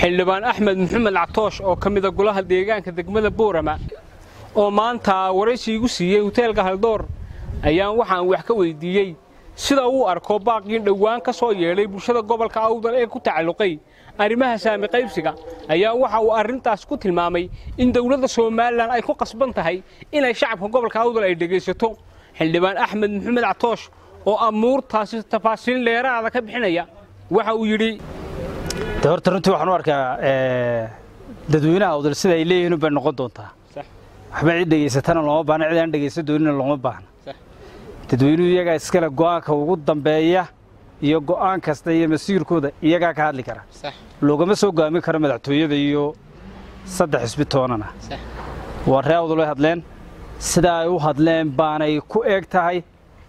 xildhibaan axmed maxamed cactoosh oo ka mida golaha deegaanka degmada boorama oo maanta waraysi igu siiyey hoteelka haldoor ayaan waxaan wax ka weydiiyey sida uu arko baaqii dhowaan ka soo yeedhay bulshada gobolka awdal ee ku tacalluqay arrimaha saami qaybsiga ayaa waxa uu arrintaas ku tilmaamay in dowladda somalilan ay ku qasban tahay inay shacabka gobolka awdal ay dhegaysato xildhibaan axmed maxamed cactoosh oo amuurtaasi tafaasiil dheeraada ka bixinaya waxa uu yidhi de horta runtii waxaan u arkaa dadweynaha awdal sida ay leeyihiin bay noqon doontaa waxba cid dhegaysatana looma baahna cid aan dhegaysan doonina looma baahna dadweynuhu iyagaa iskale go'aanka ugu dambeeya iyo go'aan kasta iyo masiirkooda iyagaa ka hadli kara loogama soo go'aamin karo madaxtooyada iyo saddex xisbi toonana waa ree awdal way hadleen sidaa ay u hadleen baanay ku eeg tahay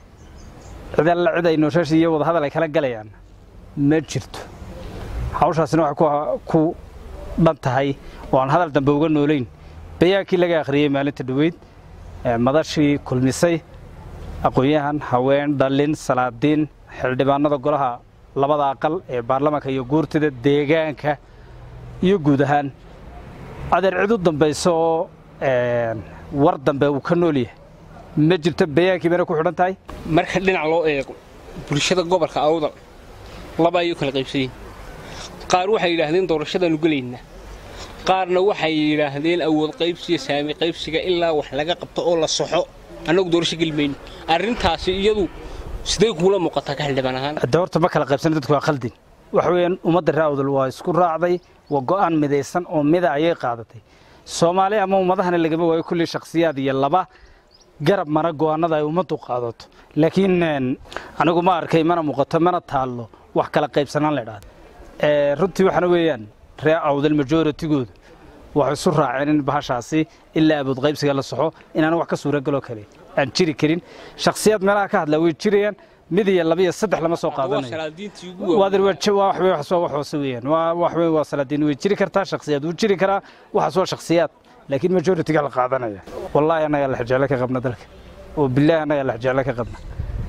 cid alla cid ay nooshashi iyo wadahadal ay kala galayaan ma jirto hawshaasina waxay ku dhan tahay oo aan hadal dambe uga noolayn bayaankii laga akhriyey maalinta dhoweyd madashii kulmisay aqoon-yahan haween dhallin salaadiin xildhibaanada golaha labada aqal ee baarlamaanka iyo guurtida deegaanka iyo guud ahaan adeer cid u dambaysa oo war dambe uu ka nool yahay ma jirto bayaankii bayna ku xidhan tahay marka dhinac loo eego bulshada gobolka awdal laba ayuu kala qaybsayiin qaar waxay yidhaahdeen doorashadaanu gelaynaa qaarna waxay yidhaahdeen awood qaybsiga saami qaybsiga ilaa wax laga qabto oo la soxo annagu doorasho gelmayno arrintaasi iyadu sidee kuula muuqataa ka xildhibaan ahaan de horta ma kala qaybsana dadku waa khaldin waxa weeyaan ummadda ree awdal waa isku raacday waa go'aan midaysan oo mida ayay qaadatay soomaali ama ummadahana lagama waayo kulli shakhsiyaad iyo laba garab mana go'aanada ay ummaddu qaadato laakiin anigu ma arkay mana muuqato mana taallo wax kala qaybsanaan la idhaahdo runtii waxaana weeyaan ree awdal majooritigoodu waxay isu raaceen in bahashaasi ilaa abood qaybsiga la soxo inaana wax ka suuragaloo kale aan jiri karin shakhsiyaad meelaha ka hadlaa way jirayaan mid iyo laba iyo saddex lama soo qaadanayohoose weeyaan waa salaadiin way jiri kartaa shakhsiyaad wuu jiri karaa waxaas waa shakhsiyaad laakiin majoritiga la qaadanaya wallaahi annagaa lexjecle ka qabna dalka oo bilaahi annagaa lexjecle ka qabna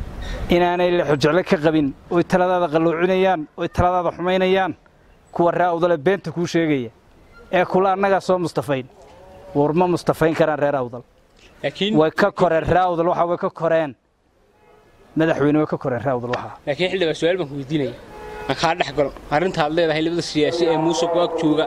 inaanay lexjecle ka qabin oy taladaada qalluucinayaan oy taladaada xumaynayaan kuwa ree awdale beenta kuu sheegaya ee kula annagaa soo mustafayn war ma mustafayn karaan reer awdal way ka koreen ree awdal waxa way ka koreen madaxweyne way ka koreen ree awdal waxa laakiin xildhibaan su-aal baan ku weydiinaya aan kaa dhex galo arrinta aad leedahay labada siyaasi ee muuse ku-ag jooga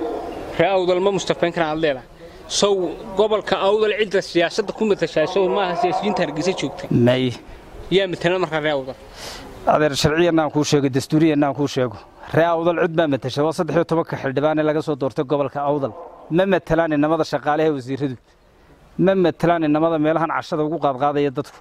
ree awdal ma mustafayn karaan aad leedahay sow gobolka awdal cidda siyaasadda ku matashaa sow maaha siyaasiyiinta hargeysa joogta may yaa matala markaa ree awdal adeer sharciyanna aan kuu sheego dastuuriyanna aan kuu sheego ree awdal cid baa matasha waa saddex iyo tobanka xildhibaan ee laga soo doortay gobolka awdal ma matalaan inamada shaqaalaha wasiiradu ma matalaan inamada meelahan cashada ugu qaadqaadaya dadku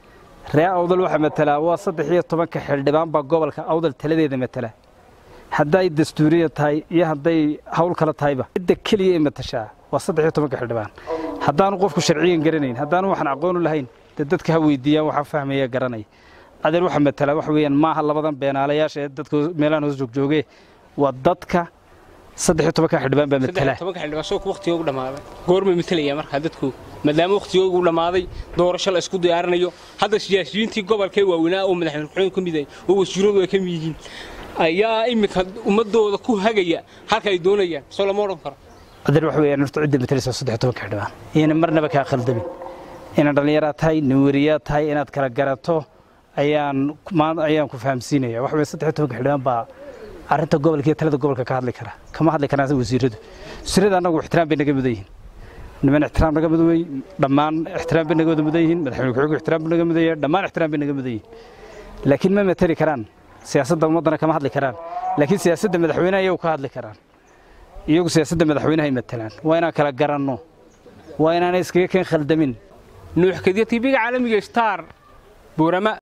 ree awdal waxaa matalaa waa saddex iyo tobanka xildhibaan baa gobolka awdal taladeeda matala hadday dastuuriya tahay iyo hadday hawl kale tahayba cidda keliya ee matashaa waa saddex iyo tobanka xildhibaan haddaanu qofku sharciyan garanayn haddaanu waxaan aqoonu lahayn dee dadka ha weydiiyaan waxaa fahmaya garanaya adeer waxa matala waxa weeyaan maaha labadan beenaalayaasha ee dadka meelahan hoos joogjooge waa dadka saddex iyo tobanka xildhibaan baa matala tobanka xildhibaan soo waqtiga ugu dhamaaday goorma matalaya markaa dadku maadaama waqtiga ugu dhamaaday doorasho la isku diyaarinayo hadda siyaasiyiintii gobolkee waaweynaa oo madaxweyne ku-xigeen ka mid ah oo wasiiradu ay ka mid yihiin ayaa iminka ummadooda ku hagaya halka ay doonayaan soo lama odhan karo adeer waxa weeyaan horta cidda matalaysa saddex iyo tobanka xildhibaan iyana marnaba kaa khaldamin inaad dhallinyaraad tahay nawariyaad tahay inaad kala garato ayaan ayaan ku fahamsiinaya waxa weeye saddex iyo tobanka xildhibaan baa arrinta gobolka iyo talada gobolka ka hadli kara kama hadli karaan wasiiradu wasiirada annagu ixtiraam bay naga mudan yihiin niman ixtiraam naga mudan wey dhammaan ixtiraam bay naga wada mudan yihiin madaxweyne ku-xigeenku ixtiraam buu naga mudan yahay dhammaan ixtiraam bay naga mudan yihiin laakiin ma matali karaan siyaasadda ummaddana kama hadli karaan laakiin siyaasadda madaxweynaha iyagu ka hadli karaan iyagu siyaasadda madaxweynaha ay matalaan waa inaan kala garanno waa inaanay iskaga keen khaldamin nuux kadiya tv-ga caalamiga star buurama